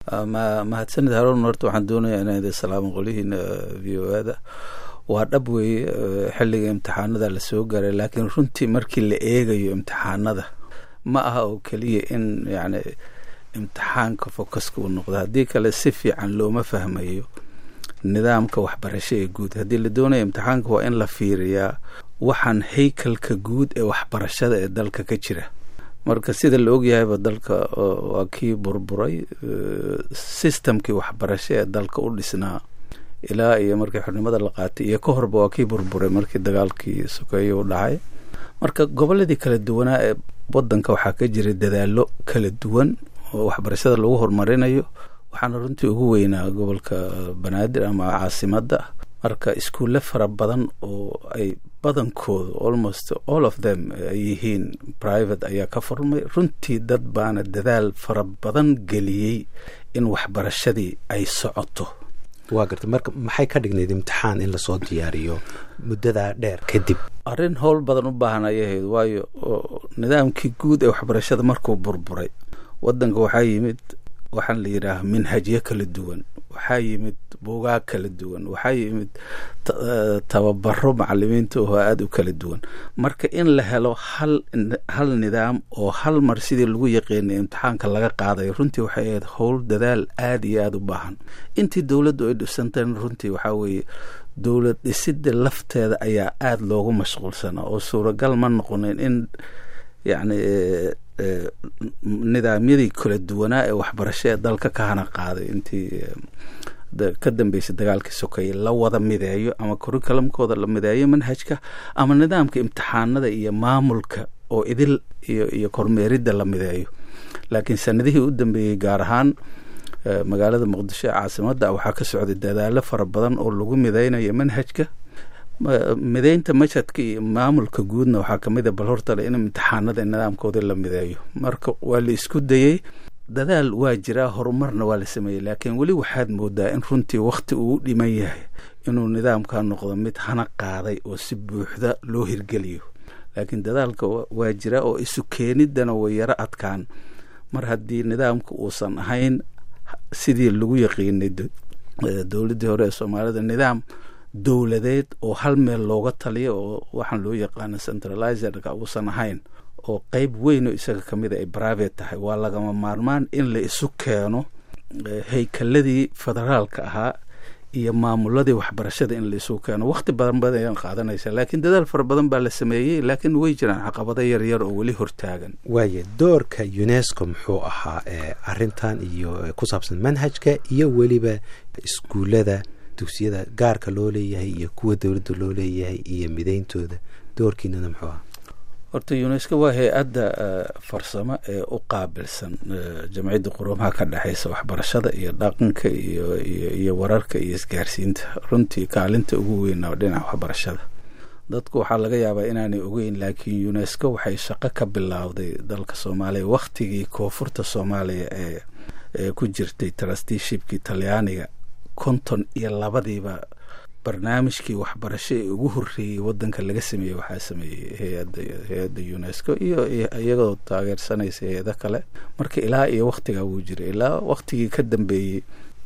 mahadsanid haroon horta waxaan doonayaa inaan idin salaamo qolihiina v o ada waa dhab weeye xilliga imtixaanada lasoo gaaray laakiin runtii markii la eegayo imtixaanada ma aha oo keliya in yani imtixaanka focuska uu noqdo haddii kale si fiican looma fahmayo nidaamka waxbarasho ee guud haddii la doonaya imtixaanka waa in la fiiriyaa waxaan haykalka guud ee waxbarashada ee dalka ka jira marka sida la ogyahayba dalka waa kii burburay systemkii waxbarasho ee dalka u dhisnaa ilaa iyo markii xornimada la qaatay iyo ka horba waa kii burburay markii dagaalkii sokeeye u dhacay marka goboladii kala duwanaa ee wadanka waxaa ka jiray dadaalo kala duwan oo waxbarashada lagu horumarinayo waxaana runtii ugu weynaa gobolka banaadir ama caasimadda marka iskuulle fara badan oo ay badankoodu almost all of them ay yihiin private ayaa ka furmay runtii dad baana dadaal fara badan geliyey in waxbarashadii ay socoto waa garta marka maxay ka dhignayd imtixaan in lasoo diyaariyo muddadaa dheer kadib arrin howl badan u baahan ayay ahayd waayo nidaamkii guud ee waxbarashada markuu burburay wadanka waxaa yimid waxaan la yidhaaha minhajyo kala duwan waxaa yimid buugaag kala duwan waxaa yimid tababaro macalimiinta oo aada u kala duwan marka in la helo hal hal nidaam oo hal mar sidii lagu yaqiinay imtixaanka laga qaadayo runtii waxay ahayd howl dadaal aada iyo aada u baahan intii dowladdu ay dhisantaen runtii waxaa weeye dowlad dhisidda lafteeda ayaa aada loogu mashquulsanaa oo suuragal ma noqonin in yacni nidaamyadii kala duwanaa ee waxbarasho ee dalka ka hana qaaday intii ka dambeysay dagaalkii sokeeye la wada mideeyo ama curriculumkooda la mideeyo manhajka ama nidaamka imtixaanada iyo maamulka oo idil iyo iyo kormeeridda la mideeyo laakiin sanadihii u dambeeyey gaar ahaan magaalada muqdisho ee caasimadda waxaa ka socday dadaalo fara badan oo lagu mideynayo manhajka mideynta mashadka iyo maamulka guudna waxaa kamid a bal hortale in imtixaanada nidaamkooda la mideeyo marka waa la isku dayey dadaal waa jiraa horumarna waa la sameeyey laakiin weli waxaad moodaa in runtii wakti uu dhiman yahay inuu nidaamka noqdo mid hana qaaday oo si buuxda loo hirgeliyo laakiin dadaalka waa jiraa oo isu keeniddana way yaro adkaan mar haddii nidaamka uusan ahayn sidii lagu yaqiinay dowladdii hore ee soomaalida nidaam dowladeed oo hal meel looga taliyo oo waxaan loo yaqaano centralizerka uusan ahayn oo qeyb weyn oo isaga ka mid a ay private tahay waa lagama maarmaan in la isu keeno haykaladii federaalka ahaa iyo maamuladii waxbarashada in la isu keeno wakti badan badan qaadanaysa laakiin dadaal fara badan baa la sameeyey laakiin way jiraan caqabado yaryar oo weli hortaagan waaye doorka unesco muxuu ahaa arintan iyo ku saabsan manhajka iyo weliba iskuullada dugsiyada gaarka loo leeyahay iyo kuwa dowladda loo leeyahay iyo mideyntooda doorkiinana muxuu ahaa horta unesco waa hay-adda farsamo ee u qaabilsan jamciyadda quruumaha ka dhexeysa waxbarashada iyo dhaqanka iyo iyo wararka iyo isgaarsiinta runtii kaalinta ugu weyn oo dhinaca waxbarashada dadku waxaa laga yaabaa inaanay ogeyn laakiin unesco waxay shaqo ka bilowday dalka soomaaliya wakhtigii koonfurta soomaaliya ee ee ku jirtay trusteeshipkii talyaaniga konton iyo labadiiba barnaamijkii waxbarasho ee ugu horreeyey wadanka laga sameeyey waxaa sameeyey hay-adda hay-adda unesco iyo iyagoo taageersanaysa hay-ado kale marka ilaa iyo waktigaa wuu jiray ilaa waktigii ka dambeeyey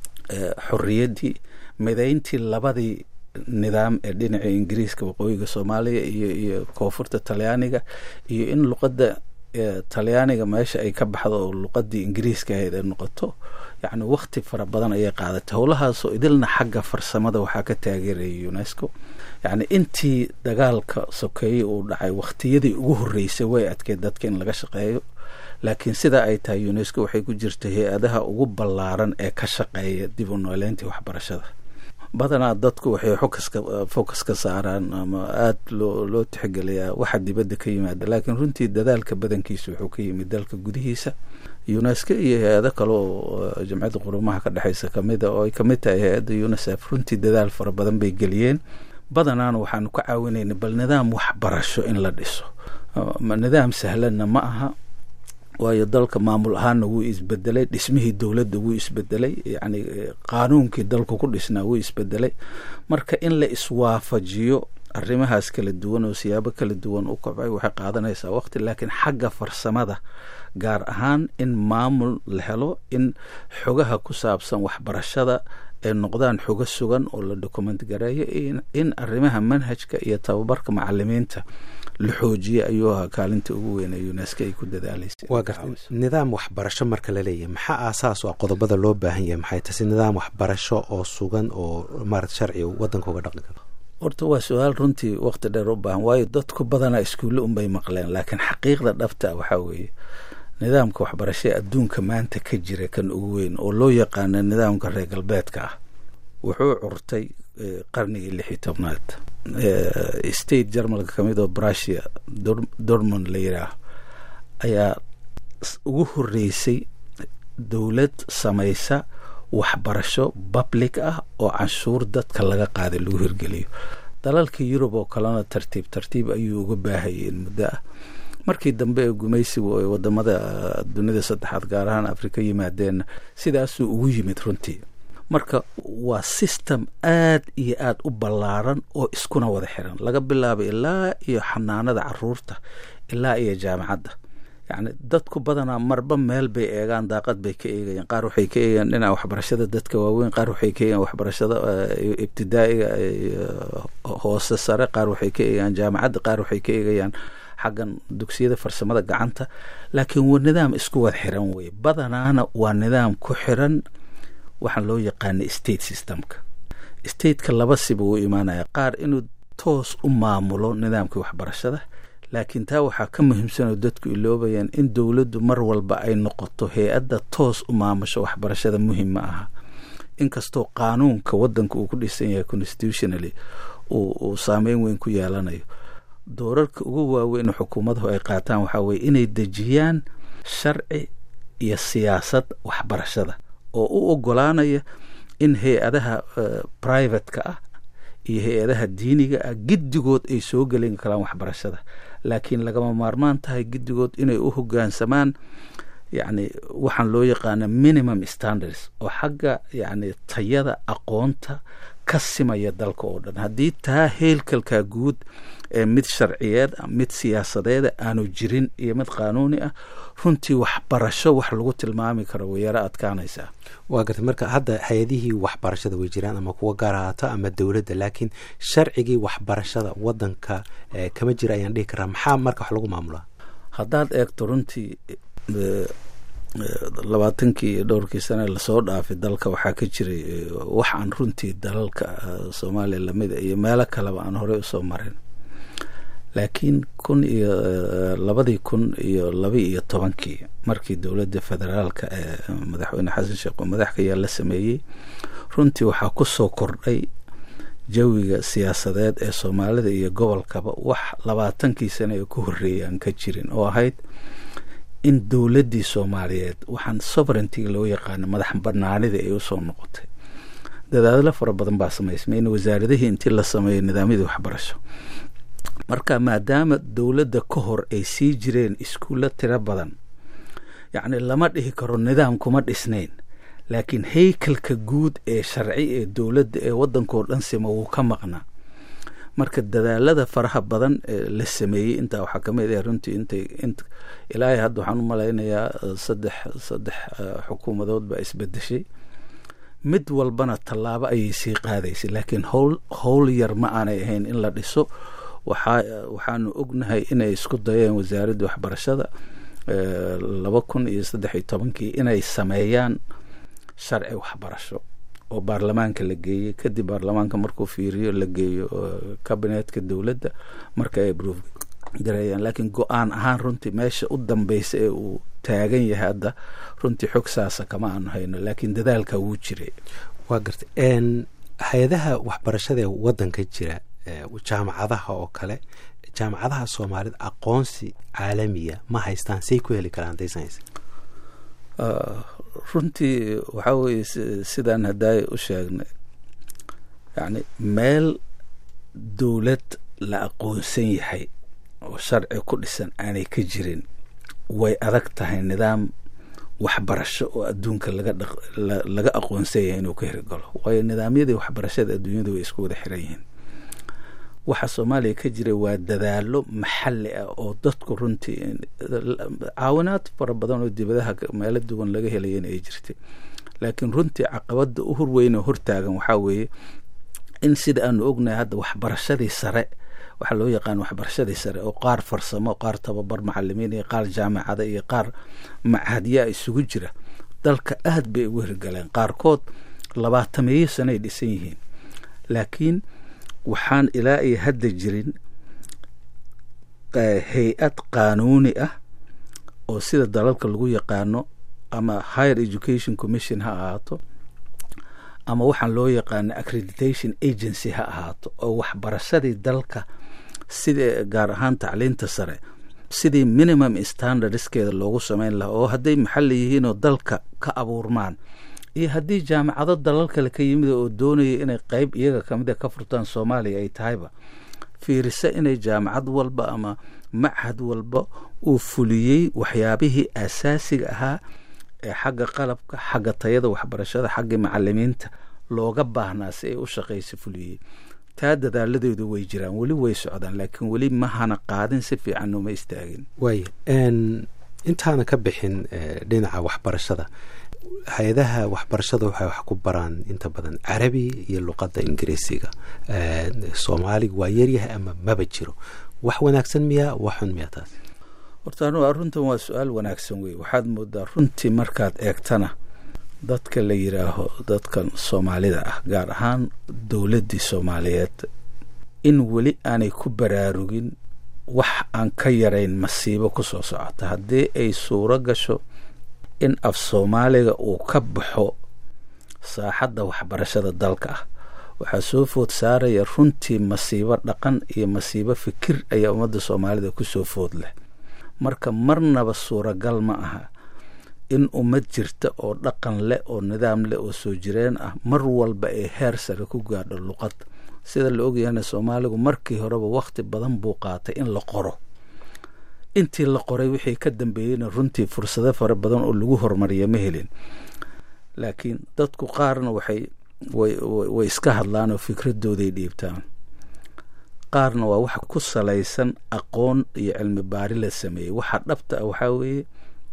xorriyaddii mideyntii labadii nidaam ee dhinaca ingiriiska waqooyiga soomaaliya iyo iyo koonfurta talyaaniga iyo in luqadda talyaaniga meesha ay ka baxdo oo luqadii ingiriiska ahayd ay noqoto yacni wakti fara badan ayay qaadatay howlahaasoo idilna xagga farsamada waxaa ka taageerayay unesco yacni intii dagaalka sokeeye uu dhacay wakhtiyadii ugu horreysay way adkeed dadka in laga shaqeeyo laakiin sidaa ay tahay unesco waxay ku jirtay hay-adaha ugu ballaaran ee ka shaqeeya dib u nooleyntii waxbarashada badanaa dadku waxay fokaska focus ka saaraan ama aada loo loo tixgeliyaa waxa dibadda ka yimaada laakiin runtii dadaalka badankiisa wuxuu ka yimid dalka gudihiisa unesco iyo hay-ado kale oo jamciyadda qurumaha ka dhexeysa kamid a oo ay kamid tahay hay-adda unisef runtii dadaal fara badan bay geliyeen badanaana waxaanu ka caawinayna bal nidaam waxbarasho in la dhiso nidaam sahlanna ma aha waayo dalka maamul ahaanna wuu isbedelay dhismihii dowladda wuu isbedelay yacni qaanuunkii dalku ku dhisnaa wuu isbedelay marka in la iswaafajiyo arrimahaas kala duwan oo siyaabo kala duwan u kobcay waxay qaadanaysaa waqti laakiin xagga farsamada gaar ahaan in maamul la helo in xogaha ku saabsan waxbarashada ay noqdaan xogo sugan oo la document gareeyo in arrimaha manhajka iyo tababarka macalimiinta la xoojiye ayuu ahaa kaalinta ugu weyn ee unesco ay ku dadaalaysa waa gartay nidaam waxbarasho marka la leeyahay maxaa aasaas oo qodobada loo baahan yahay maxay tase nidaam waxbarasho oo sugan oo maarata sharciga waddanka uga dhaqmi karo horta waa su-aal runtii waqti dheer u baahan waayo dadku badanaa iskuulle unbay maqleen laakiin xaqiiqda dhabta waxaa weeye nidaamka waxbarasho ee adduunka maanta ka jira kan ugu weyn oo loo yaqaano nidaamka reer galbeedka ah wuxuu curtay qarnigii lix iyo tobnaad state jarmalka kamid oo brusia dormond la yidhaah ayaa ugu horeysay dowlad samaysa waxbarasho public ah oo canshuur dadka laga qaaday lagu hirgeliyo dalalka yurub oo kalena tartiib tartiib ayuu uga baahayeen muddo ah markii dambe ee gumaysigu ay wadamada dunida saddexaad gaar ahaan afrika yimaadeen sidaasuu ugu yimid runtii marka waa system aad iyo aad u ballaaran oo iskuna wada xiran laga bilaabo ilaa iyo xanaanada caruurta ilaa iyo jaamacadda yacni dadku badanaa marba meel bay eegaan daaqad bay ka eegayaan qaar waxay ka eegayaan dhinaca waxbarashada dadka waaweyn qaar waxay ka eegayaan waxbarashada ibtidaa'iga hoose sare qaar waxay ka eegayaan jaamacadda qaar waxay ka eegayaan xaggan dugsiyada farsamada gacanta laakiin waa nidaam isku wada xiran weye badanaana waa nidaam ku xiran waxaan loo yaqaana state systemka stateka laba siba uu imaanaya qaar inuu toos u maamulo nidaamkii waxbarashada laakiin taa waxaa ka muhiimsanoo dadku iloobayaan in dowladdu mar walba ay noqoto hay-adda toos u maamusho waxbarashada muhim ma aha inkastoo qaanuunka waddanka uu ku dhisan yahay constitutionally uu saameyn weyn ku yeelanayo doorarka ugu waaweyn xukuumaduhu ay qaataan waxaa weye inay dejiyaan sharci iyo siyaasad waxbarashada oo u ogolaanaya in hay-adaha privateka ah iyo hay-adaha diiniga ah giddigood ay soo gelin karaan waxbarashada laakiin lagama maarmaan tahay giddigood inay u hoggaansamaan yacni waxaan loo yaqaana minimum standards oo xagga yacni tayada aqoonta ka simaya dalka oo dhan haddii taa heelkalkaa guud ee mid sharciyeed mid siyaasadeeda aanu jirin iyo mid qaanuuni ah runtii waxbarasho wax lagu tilmaami karo way yaro adkaanaysaa waa gartay marka hadda hay-adihii waxbarashada way jiraan ama kuwa gaar ahaato ama dowladda laakiin sharcigii waxbarashada waddanka kama jira ayaan dhihi karaa maxaa marka wax lagu maamulaa haddaad eegto runtii labaatankii iyo dhowrkii sane lasoo dhaafay dalka waxaa ka jiray wax aan runtii dalalka soomaaliya lamida iyo meelo kaleba aan horey usoo marin laakiin kun iyo labadii kun iyo laba iyo tobankii markii dowladda federaalka ee madaxweyne xasan sheekh oo madaxka yaa la sameeyey runtii waxaa ku soo kordhay jawiga siyaasadeed ee soomaalida iyo gobolkaba wax labaatankii sane ee ku horreeyay aan ka jirin oo ahayd in dowladdii soomaaliyeed waxaan sovereigntiga loo yaqaano madax banaanida ay usoo noqotay dadaadlo fara badan baa samaysmay in wasaaradihii intii la sameeyo nidaamyadii waxbarasho marka maadaama dowladda ka hor ay sii jireen iskuulla tiro badan yacni lama dhihi karo nidaam kuma dhisnayn laakiin haykalka guud ee sharci ee dowladda ee waddankao dhan sima wuu ka maqnaa marka dadaalada faraha badan ee la sameeyey intaa waxaa kamid ah runtii intay int ilaahay hadda waxaan u malaynayaa saddex saddex xukuumadood baa isbedeshay mid walbana tallaabo ayay sii qaadaysay laakiin howl howl yar ma aanay ahayn in la dhiso waxaa waxaanu ognahay inay isku dayeen wasaaradda waxbarashada laba kun iyo saddex iyo tobankii inay sameeyaan sharci waxbarasho oo baarlamaanka la geeyey kadib baarlamaanka markuu fiiriyo la geeyo kabineetka dowladda marka ay broof gareeyaan laakiin go-aan ahaan runtii meesha u dambeysa ee uu taagan yahay hadda runtii xog saasa kama aanu hayno laakiin dadaalka wuu jiray waa gartay hay-adaha waxbarashada ee waddanka jira jaamacadaha oo kale jaamacadaha soomaalida aqoonsi caalamiya ma haystaan say ku heli karaan daysanaysa runtii waxaa weeye sidaan haddaay u sheegnay yacni meel dowlad la aqoonsan yahay oo sharci ku dhisan aanay ka jirin way adag tahay nidaam waxbarasho oo adduunka laga dha laga aqoonsan yahay inuu ka hirgalo waayo nidaamyadii waxbarashada adduunyada way isku wada xiran yihiin waxa soomaaliya ka jira waa dadaalo maxalli ah oo dadku runtii caawinaad fara badan oo dibadaha meelo duwan laga helayana ay jirtay laakiin runtii caqabada u horweyn oo hortaagan waxaa weeye in sida aanu ognahay hadda waxbarashadii sare waxaa loo yaqaan waxbarashadii sare oo qaar farsamo qaar tababar macalimiin iyo qaar jaamacada iyo qaar machadyaa isugu jira dalka aad bay ugu hirgaleen qaarkood labaatameeyo sanoay dhisan yihiin laakiin waxaan ilaa iyo hadda jirin hay-ad qaanuuni ah oo sida dalalka lagu yaqaano ama higher education commission ha ahaato ama waxaan loo yaqaano accreditation agency ha ahaato oo waxbarashadii dalka sida gaar ahaan tacliinta sare sidii minimum standardskeeda loogu sameyn lahaa oo hadday maxalli yihiinoo dalka ka abuurmaan iyo haddii jaamacado dalal kale ka yimid oo doonaya inay qeyb iyaga kamida ka furtaan soomaaliya ay tahayba fiirisa inay jaamacad walba ama machad walba uu fuliyey waxyaabihii asaasiga ahaa ee xagga qalabka xagga tayada waxbarashada xagga macalimiinta looga baahnaa si ay u shaqaysa fuliyey taa dadaaladeedu way jiraan weli way socdaan laakiin weli mahana qaadin si fiican uma istaagin waaya intaana ka bixin dhinaca waxbarashada hay-adaha waxbarashada waxay wax ku baraan inta badan carabi iyo luqadda ingiriisiga soomaaliga waa yaryahay ama maba jiro wax wanaagsan miyaa wax xun miyaa taas horta anu runtan waa su-aal wanaagsan wey waxaad moodaa runtii markaad eegtana dadka la yidhaaho dadkan soomaalida ah gaar ahaan dowladdii soomaaliyeed in weli aanay ku baraarugin wax aan ka yarayn masiibo ku soo socota haddii ay suuro gasho in af soomaaliga uu ka baxo saaxadda waxbarashada dalka ah waxaa soo food saaraya runtii masiibo dhaqan iyo masiibo fikir ayaa ummadda soomaalida ku soo food leh marka marnaba suuragal ma aha in ummad jirta oo dhaqan leh oo nidaam leh oo soo jireen ah mar walba ay heer sare ku gaadho luqad sida la ogyahayna soomaaligu markii horeba wakhti badan buu qaatay in la qoro intii la qoray wixii ka dambeeyeyna runtii fursado fara badan oo lagu horumariya ma helin laakiin dadku qaarna waxay way iska hadlaan oo fikradooday dhiibtaan qaarna waa wax ku salaysan aqoon iyo cilmi baari la sameeyey waxa dhabta ah waxaa weeye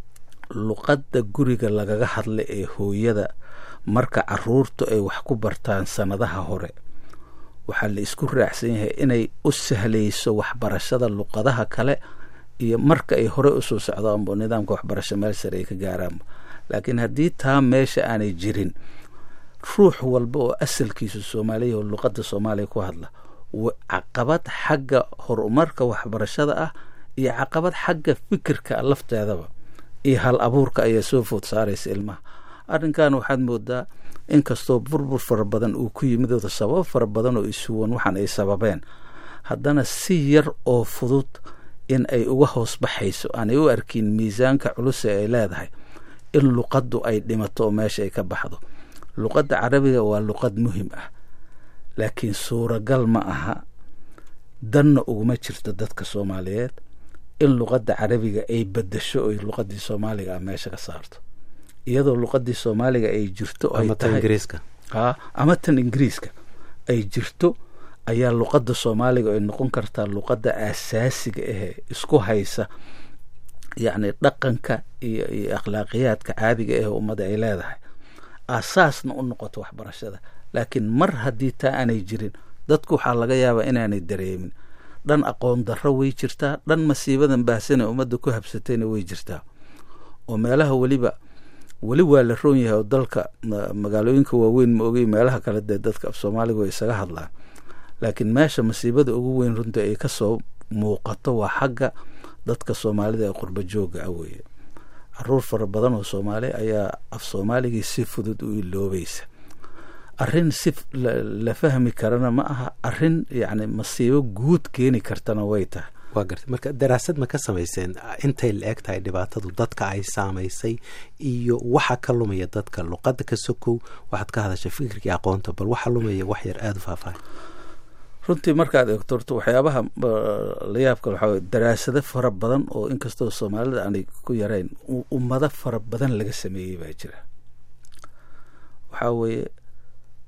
luqadda guriga lagaga hadla ee hooyada marka caruurtu ay wax ku bartaan sannadaha hore waxaa la isku raacsan yahay inay u sahlayso waxbarashada luqadaha kale iyo marka ay hore usoo socdaanbo nidaamka waxbarasho meel sare ay ka gaaraanba laakiin haddii taa meesha aanay jirin ruux walba oo asalkiisu soomaaliya oo luqadda soomaaliya ku hadla caqabad xagga horumarka waxbarashada ah iyo caqabad xagga fikirka lafteedaba iyo hal abuurka ayaa soo food saaraysa ilmaha arrinkan waxaad moodaa inkastoo burbur fara badan uu ku yimid oo sababo fara badan oo isuwan waxaan ay sababeen haddana si yar oo fudud in ay uga hoos baxayso aanay u arkin miisaanka culus ee ay leedahay in luqaddu ay dhimato oo meesha ay ka baxdo luqadda carabiga waa luqad muhim ah laakiin suuragal ma aha danna uguma jirto dadka soomaaliyeed in luqadda carabiga ay bedasho oy luqadii soomaaliga ah meesha ka saarto iyadoo luqadii soomaaliga ay jirto ama tan ingiriiska ay jirto ayaa luqadda soomaaliga ay noqon kartaa luqadda aasaasiga ahee isku haysa yacni dhaqanka iyo iyo akhlaaqiyaadka caadiga ah ummadda ay leedahay aasaasna u noqoto waxbarashada laakiin mar haddii taa aanay jirin dadku waxaa laga yaabaa inaanay dareemin dhan aqoon darro way jirtaa dhan masiibadan baahsane ummadda ku habsatayna way jirtaa oo meelaha weliba weli waa la roon yahay oo dalka magaalooyinka waaweyn ma ogay meelaha kale dee dadka af soomaaliga way isaga hadlaan laakiin meesha masiibada ugu weyn runtii ay kasoo muuqato waa xagga dadka soomaalida ee qurba jooga ah weeye caruur fara badan oo soomaali ayaa af soomaaligii si fudud u iloobaysa arrin si la fahmi karana ma aha arrin yacni masiibo guud keeni kartana way tahay waa gartay marka daraasad ma ka samayseen intay la eg tahay dhibaatadu dadka ay saamaysay iyo waxa ka lumaya dadka luqadda ka sokow waxaad ka hadashay fikirkii aqoonta bal waxa lumaya wax yar aada u faahfaahay runtii markaad eegto horta waxyaabaha la yaabka waxaa wey daraasado fara badan oo inkastoo soomaalida aanay ku yarayn ummado fara badan laga sameeyey baa jira waxaa weeye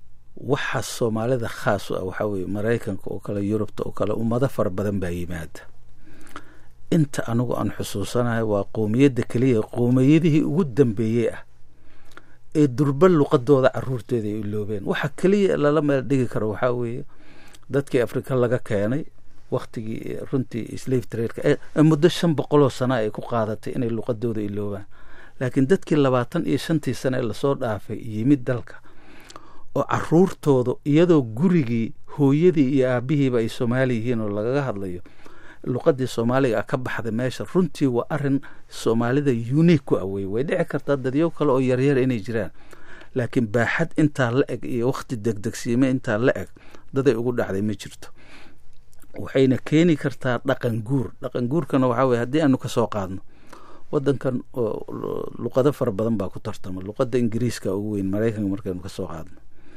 waxa soomaalida khaas u ah waxaa weye maraykanka oo kale yurubta oo kale ummado fara badan baa yimaada inta anigu aan xusuusanahay waa qowmiyadda keliya qowmiyadihii ugu dambeeyey ah ee durba luqadooda caruurteeda ay iloobeen waxa keliya lala meel dhigi karo waxaa weeye dadkii afrika laga keenay waktigii runtii slave trade ee muddo shan boqoloo sana ay ku qaadatay inay luqadooda iloobaan laakiin dadkii labaatan iyo shantii sane ee lasoo dhaafay yimid dalka oo caruurtooda iyadoo gurigii hooyadii iyo aabihiiba ay soomaali yihiin oo lagaga hadlayo luqadii soomaaliga a ka baxday meesha runtii waa arin soomaalida unique ku awey way dhici kartaa dadyo kale oo yaryar inay jiraan laakiin baaxad intaa la eg iyo wakti degdegsiime intaa la eg daday ugu dhacday ma jirto waxayna keeni kartaa dhaqan guur dhaqan guurkana waxaa weye haddii aanu kasoo qaadno wadankan luqado fara badan baa ku tartama luqada ingiriiska ugu weyn maraykanka markaynu kasoo qaadno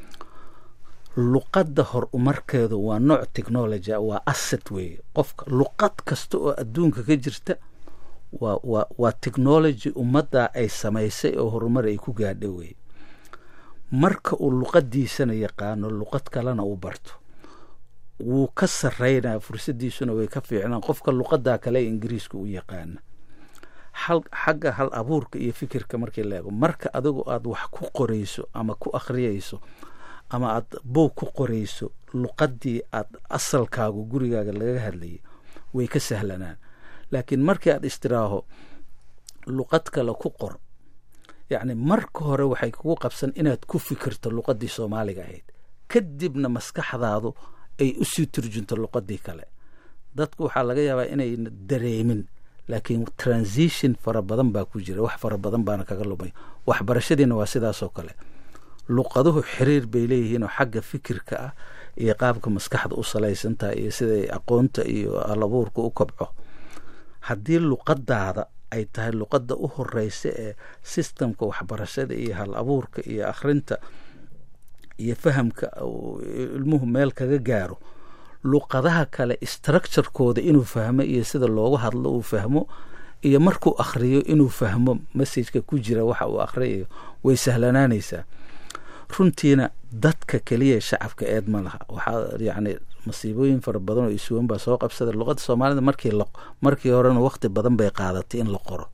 luqadda hor umarkeedu waa nooc technology waa asset weeye qofka luqad kasta oo adduunka ka jirta waa waa waa technology ummadda ay samaysay oo horumar ay ku gaadha weye marka uu luqadiisana yaqaano luqad kalena uu barto wuu ka sarreynaa fursadiisuna way ka fiicnaan qofka luqadaa kale ee ingiriiska u yaqaana hal xagga hal abuurka iyo fikirka markii la eego marka adigu aada wax ku qorayso ama ku akhriyayso ama aada boog ku qorayso luqadii aada asalkaagu gurigaaga lagaga hadlayay way ka sahlanaan laakiin markii aada istiraaho luqad kale ku qor yacni marka hore waxay kugu qabsan inaad ku fikirto luqadii soomaaliga ahayd kadibna maskaxdaadu ay usii turjunto luqadii kale dadku waxaa laga yaabaa inayna dareemin laakiin transition fara badan baa ku jira wax fara badan baana kaga lumay waxbarashadiina waa sidaasoo kale luqaduhu xiriir bay leeyihiinoo xagga fikirka ah iyo qaabka maskaxda u salaysantaha iyo siday aqoonta iyo alabuurka u kobco haddii luqadaada ay tahay luqadda u horeysa ee sistemka waxbarashada iyo hal abuurka iyo akhrinta iyo fahamka ilmuhu meel kaga gaaro luqadaha kale structurekooda inuu fahmo iyo sida loogu hadlo uu fahmo iyo markuu akhriyo inuu fahmo messajka ku jira waxa uu akhriyayo way sahlanaanaysaa runtiina dadka keliya shacabka eed ma laha waxaa yacni masiibooyin fara badan oo isuwan baa soo qabsada luqadda soomaalida markii la markii horena waqti badan bay qaadatay in la qoro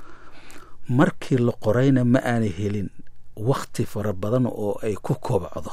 markii la qorayna ma aanay helin wakti fara badan oo ay ku kobcdo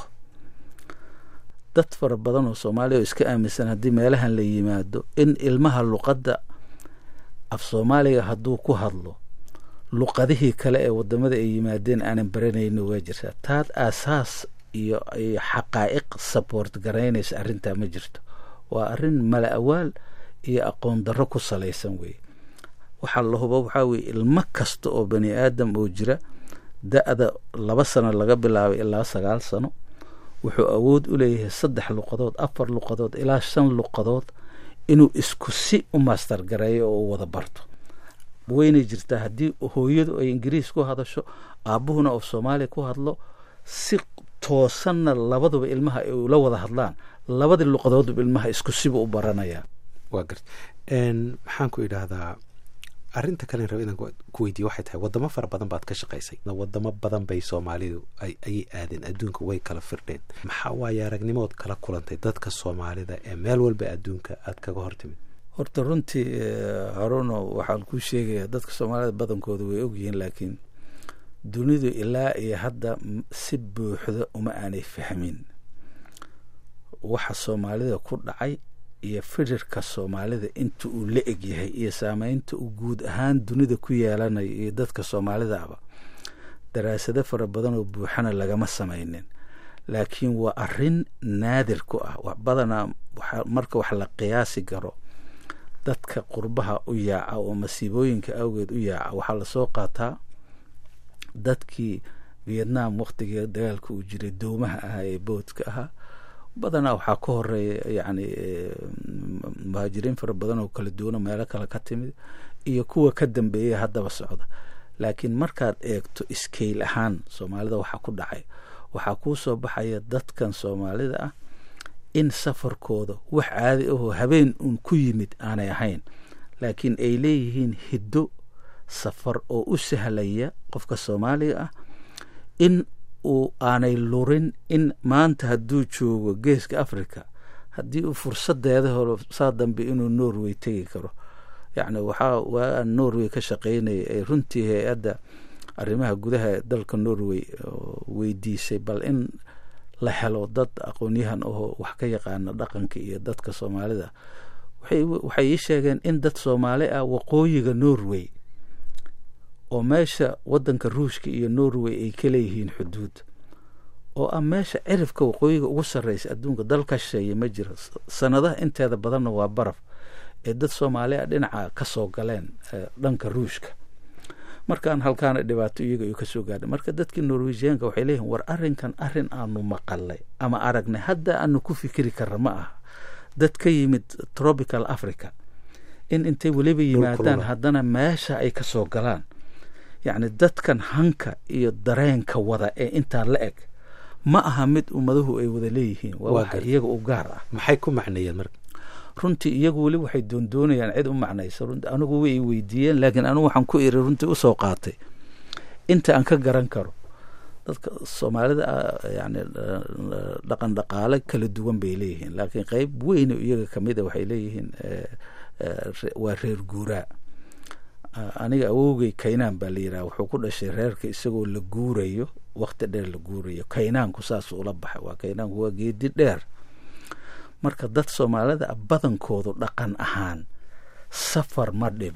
dad fara badan oo soomaaliya oo iska aaminsan haddii meelahan la yimaado in ilmaha luqadda af soomaaliga hadduu ku hadlo luqadihii kale ee wadamada ay yimaadeen aanan baranayno waa jirtaa taad aasaas iyo iyo xaqaa'iq support garaynaysa arrintaa ma jirto waa arrin mala awaal iyo aqoon darro ku salaysan weeye waxaa la hubo waxaa weye ilmo kasta oo bani aadam oo jira da-da laba sano laga bilaabay ilaa sagaal sano wuxuu awood u leeyahay saddex luqadood afar luqadood ilaa shan luqadood inuu isku si u master gareeyo oo u wada barto weynay jirtaa haddii hooyadu ay ingiriis ku hadasho aabuhuna oo soomaaliya ku hadlo si toosanna labaduba ilmaha ay ula wada hadlaan labadii luqadoodba ilmaha isku siba u baranayaa waa gart maxaan ku idhaahdaa arrinta kalen raba inaan ku weydiiye waxay tahay wadamo fara badan baad ka shaqaysay wadamo badan bay soomaalidu ayay aadeen adduunka way kala firdheen maxaa waaye aragnimood kala kulantay dadka soomaalida ee meel walba adduunka aad kaga hortimid horta runtii haruno waxaan kuu sheegayaa dadka soomaalida badankooda way ogyihiin laakiin dunidu ilaa iyo hadda si buuxda uma aanay fahmin waxa soomaalida ku dhacay iyo firirka soomaalida inta uu la eg yahay iyo saameynta uu guud ahaan dunida ku yeelanayo iyo dadka soomaalidaaba daraasado fara badan oo buuxana lagama samaynin laakiin waa arrin naadir ku ah badanaa marka wax la qiyaasi karo dadka qurbaha u yaaca oo masiibooyinka awgeed u yaaca waxaa lasoo qaataa dadkii vietnam waktigii dagaalka uu jiray doomaha ahaa ee boodka ahaa badanaa waxaa ka horeeya yacni muhaajiriin fara badan oo kala duwana meelo kale ka timid iyo kuwa ka dambeeya haddaba socda laakiin markaad eegto iskeyl ahaan soomaalida waxaa ku dhacay waxaa kuu soo baxaya dadkan soomaalida ah in safarkooda wax caadi ahoo habeen uun ku yimid aanay ahayn laakiin ay leeyihiin hiddo safar oo u sahlaya qofka soomaaliga ah in uu aanay lurin in maanta hadduu joogo geeska africa haddii uu fursadeeda holo saa dambe inuu norway tegi karo yacni waxaa waa norway ka shaqeynaya ee runtii hay-adda arrimaha gudaha dalka norway weydiisay bal in la helo dad aqoonyahan ahoo wax ka yaqaana dhaqanka iyo dadka soomaalida waxay ii sheegeen in dad soomaali ah waqooyiga norway oo meesha wadanka ruushka iyo norway ay ka leeyihiin xuduud oo ah meesha cirifka waqooyiga ugu sarreysa adduunka dal ka shisheeye ma jiro sanadaha inteeda badanna waa baraf ee dad soomaali ah dhinaca ka soo galeen dhanka ruushka markaan halkaana dhibaato iyaga ay kasoo gaadhay marka dadkii norwejiyaanka waxay leeyihin war arrinkan arrin aanu maqalay ama aragnay hadda aanu ku fikiri karra ma aha dad ka yimid tropical africa in intay weliba yimaadaan haddana meesha ay ka soo galaan yacni dadkan hanka iyo dareenka wada ee intaa la eg ma aha mid ummaduhu ay wada leeyihiin waa waxa iyaga u gaar ah maxay ku macneeyeen marka runtii iyagu weli waxay doondoonayaan cid u macnaysa runti anigu way weydiiyeen laakiin anigu waxaan ku iri runtii usoo qaatay inta aan ka garan karo dadka soomaalida yani dhaqan dhaqaale kala duwan bay leeyihiin laakiin qeyb weyne iyaga kamida waxay leeyihiin waa reer guuraa aniga awowgay kaynaan baa la yidhaha wuxuu ku dhashay reerka isagoo la guurayo wakti dheer la guurayo kaynaanku saasuu ula baxay waa kaynaanku waa geedi dheer marka dad soomaalida a badankoodu dhaqan ahaan safar ma dhibo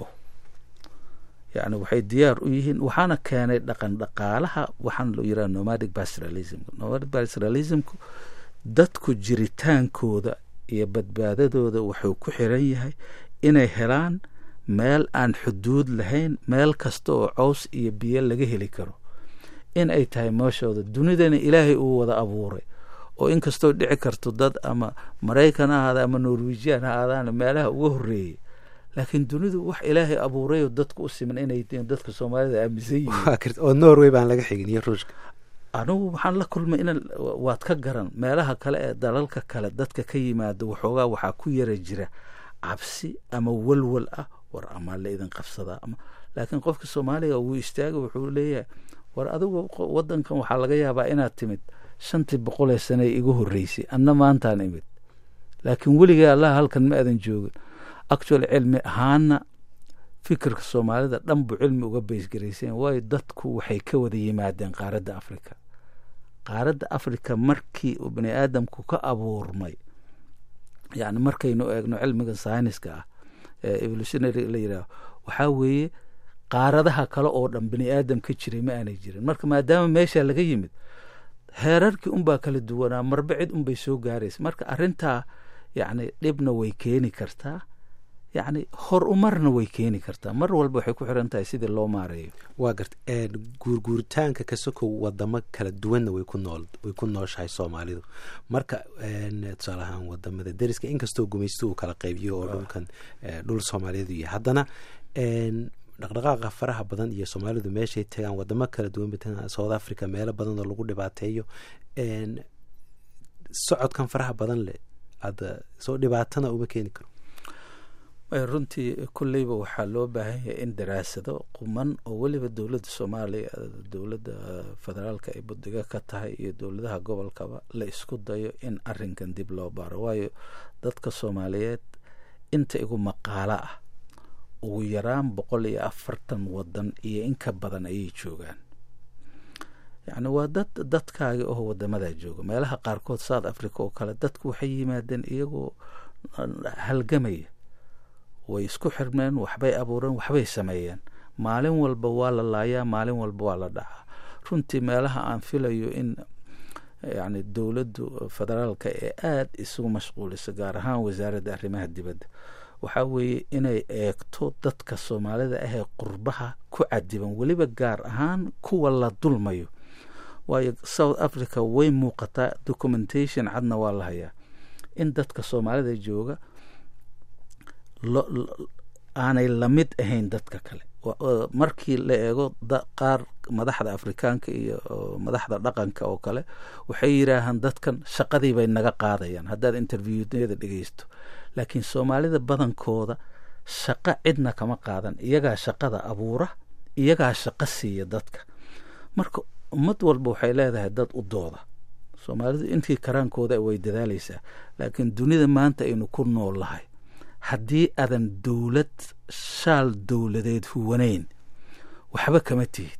yacni waxay diyaar u yihiin waxaana keenay dhaqan dhaqaalaha waxaana loo yidhaha nomadic pastoralismka nomadic pastoralismku dadku jiritaankooda iyo badbaadadooda wuxuu ku xiran yahay inay helaan meel aan xuduud lahayn meel kasta oo cows iyo biyo laga heli karo in ay tahay meeshooda dunidana ilaahay uu wada abuuray oo inkastoo dhici karto dad ama maraykan ha ahaada ama norwejian ha aadaana meelaha uga horreeyay laakiin dunidu wax ilaahay abuurayoo dadka u siman inay dadka soomaalida aaminsan yihiin oo norway baan laga xigin iyo ruushka anigu waxaan la kulmay in waad ka garan meelaha kale ee dalalka kale dadka ka yimaada waxoogaa waxaa ku yara jira cabsi ama walwal ah war amaa la idin qabsadaa ama laakiin qofka soomaaliga wuu istaaga wuxuu leeyahay war adigu wadankan waxaa laga yaabaa inaad timid shantii boqolee sanee igu horreysay anna maantaan imid laakiin weligay allaha halkan ma aadan joogin actual cilmi ahaana fikirka soomaalida dhan buu cilmi uga baysgaraysan waayo dadku waxay ka wada yimaadeen qaaradda africa qaaradda africa markii uu bani aadamku ka abuurmay yacni markaynu eegno cilmiga sayniska ah ee evolutionary la yidhaaho waxaa weeye qaaradaha kale oo dhan bani aadam ka jiray ma aanay jirin marka maadaama meesha laga yimid heerarkii unbaa kala duwanaa marba cid unbay soo gaaraysa marka arrintaa yacni dhibna way keeni kartaa yacni hor umarna way keeni kartaa mar walba waxay ku xiran tahay sidii loo maareeyo waa garta guurguuritaanka ka sokow wadamo kala duwanna way ku nool way ku nooshahay soomaalidu marka tusaale ahaan wadamada deriska inkastoo gumaysto uu kala qaybiyo oo dhulkan dhul soomaaliyeed yahay haddana dhaqdhaqaaqa faraha badan iyo soomaalidu meeshay tagaan wadamo kala duwan bay tagaan south africa meelo badan oo lagu dhibaateeyo socodkan faraha badan leh hadda soo dhibaatana uma keeni karo runtii kolleyba waxaa loo baahan yahay in daraasado quman oo weliba dowladda soomaaliya dowladda federaalka ay budiga ka tahay iyo dowladaha gobolkaba la isku dayo in arinkan dib loo baaro waayo dadka soomaaliyeed inta igu maqaalo ah ugu yaraan boqol iyo afartan wadan iyo in ka badan ayay joogaan yacni waa dad dadkaagi oo wadamadaa jooga meelaha qaarkood south africa oo kale dadku waxay yimaadeen iyagoo halgamaya way isku xirmeen waxbay abuureen waxbay sameeyeen maalin walba waa la laayaa maalin walba waa la dhacaa runtii meelaha aan filayo in yacni dowladdu federaalka ee aada isugu mashquuliso gaar ahaan wasaaradda arrimaha dibadda waxaa weeye inay eegto dadka soomaalida ahee qurbaha ku cadiban weliba gaar ahaan kuwa la dulmayo waayo south africa way muuqataa documentation cadna waa la hayaa in dadka soomaalida jooga aanay lamid ahayn dadka kale markii la eego qaar madaxda afrikaanka iyo madaxda dhaqanka oo kale waxay yidhaahaan dadkan shaqadii bay naga qaadayaan haddaad interviewada dhegeysto laakiin soomaalida badankooda shaqo cidna kama qaadan iyagaa shaqada abuura iyagaa shaqo siiya dadka marka ummad walba waxay leedahay dad u dooda soomaalidu intii karaankooda way dadaalaysaa laakiin dunida maanta aynu ku nool lahay haddii aadan dowlad shaal dowladeed huwanayn waxba kama tihid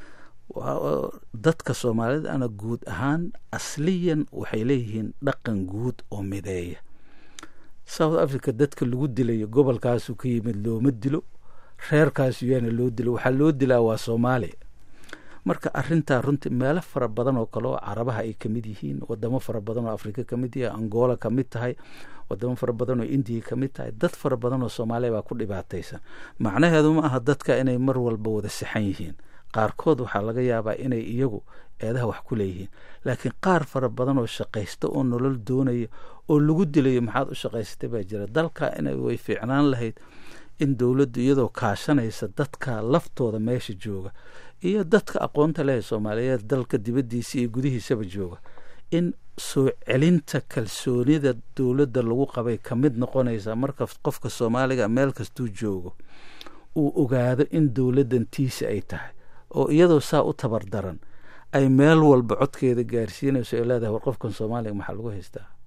dadka soomaalida ana guud ahaan asliyan waxay leeyihiin dhaqan guud oo mideeya south africa dadka lagu dilayo gobolkaasu ka yimid looma dilo reerkaasu yaana loo dilo waxaa loo dilaa waa soomaaliya marka arintaa runtii meelo fara badan oo kale oo carabaha ay kamid yihiin wadamo fara badan oo afrika kamid yahay angola kamid tahay wadamo fara badan oo indiya kamid tahay dad fara badan oo soomaaliya baa ku dhibaataysan macnaheedu ma aha dadka inay mar walba wada sixan yihiin qaarkood waxaa laga yaabaa inay iyagu eedaha wax ku leeyihiin laakiin qaar fara badan oo shaqaysta oo nolol doonaya oo lagu dilayo maxaad u shaqaysatay baa jira dalka ina way fiicnaan lahayd in dowladdu iyadoo kaashanaysa dadka laftooda meesha jooga iyo dadka aqoonta leh soomaaliyeed dalka dibaddiisa iyo gudihiisaba jooga in soo celinta kalsoonida dowladda lagu qabay ka mid noqonaysa marka qofka soomaaliga meel kastuu joogo uu ogaado in dowladdan tiisa ay tahay oo iyadoo saa u tabar daran ay meel walba codkeeda gaarsiinayso ay leedahay war qofkan soomaaliga maxaa lagu haystaa